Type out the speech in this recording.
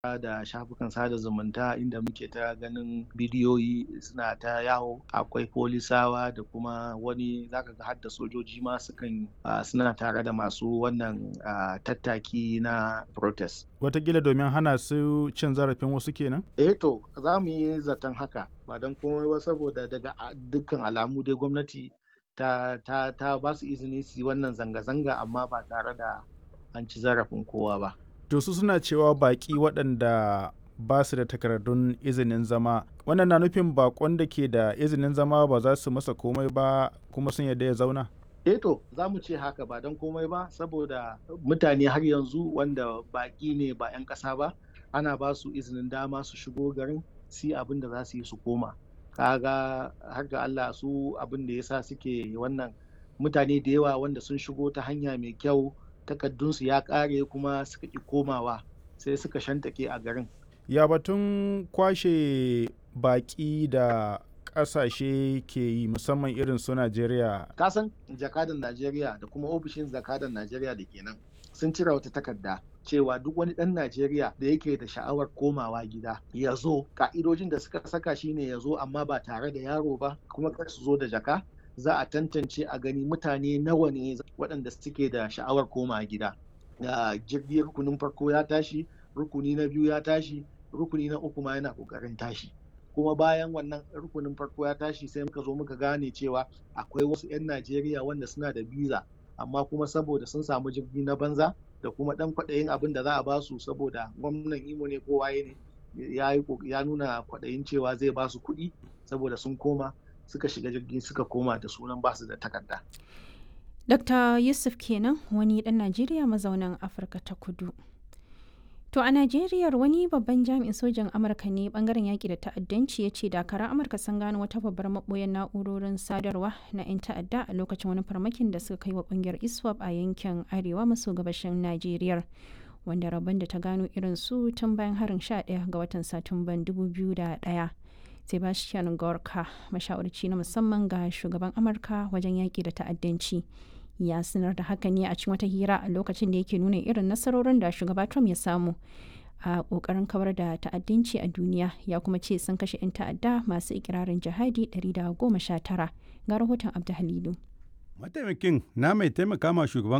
da shafukan sada zumunta inda muke ta ganin bidiyoyi suna ta yawo akwai polisawa da kuma wani zaka ga hadda sojoji ma sukan suna tare da masu wannan tattaki na protest watakila domin hana su cin zarafin wasu kenan eh to za mu yi zaton haka ba don komai ba saboda daga dukkan alamu dai gwamnati ta ta ta ba su izini su yi wannan zanga-zanga amma ba tare da an ci zarafin kowa ba to su suna cewa baƙi waɗanda ba su da takardun izinin zama wannan na nufin bakon da ke da izinin zama ba za su masa komai ba kuma sun yarda ya zauna eh to za mu ce haka ba don komai ba saboda mutane har yanzu wanda baƙi ne ba 'yan ƙasa ba ana ba su izinin dama su shigo garin si abin da za su yi su koma kaga har ga Allah su abin da yasa suke wannan mutane da yawa wanda sun shigo ta hanya mai kyau takaddunsu ya ƙare kuma suka ƙi komawa sai suka shantake a garin ya batun kwashe baƙi da ƙasashe ke yi musamman irin su najeriya kasan jakadan najeriya da kuma ofishin jakadan najeriya da kenan sun cire wata takarda cewa duk wani ɗan najeriya da yake da sha'awar komawa gida ya zo ka'idojin da suka saka shine ya zo amma ba tare da yaro ba kuma kar su zo da jaka za a tantance a gani mutane nawa ne waɗanda suke da sha'awar koma gida jirgin rukunin farko ya tashi rukuni na biyu ya tashi rukuni na uku ma yana ƙoƙarin tashi kuma bayan wannan rukunin farko ya tashi sai muka zo muka gane cewa akwai wasu 'yan najeriya wanda suna da biza amma kuma saboda sun samu jirgi na banza da kuma ɗan kwaɗayin abin da za a basu saboda gwamnan imo ne ko waye ne ya nuna kwaɗayin cewa zai basu kuɗi saboda sun koma suka shiga jirgi suka koma da sunan basu da takarda. Dr. Yusuf kenan wani ɗan Najeriya mazaunan Afirka ta kudu. To a Najeriya wani babban jami'in sojan Amurka ne bangaren yaƙi da ta'addanci ya ce dakaran Amurka sun gano wata babbar maɓoyar na'urorin sadarwa na 'yan ta'adda a lokacin wani farmakin da suka kai wa ƙungiyar ISWAP a yankin arewa maso gabashin Najeriya. Wanda rabon da ta gano irin su tun bayan harin 11 ga watan Satumban 2001. Sebastian Gorka, mashawarci na musamman ga shugaban Amurka wajen yaƙi da ta'addanci. Ya sanar da haka ne a cikin wata hira a lokacin da yake nuna irin nasarorin da shugaba Trump ya samu a ƙoƙarin kawar da ta'addanci a duniya ya kuma ce sun kashe 'yan ta'adda masu ikirarin jihadi 119 ga rahoton Abdu Halilu. Mataimakin na mai taimaka ma shugaban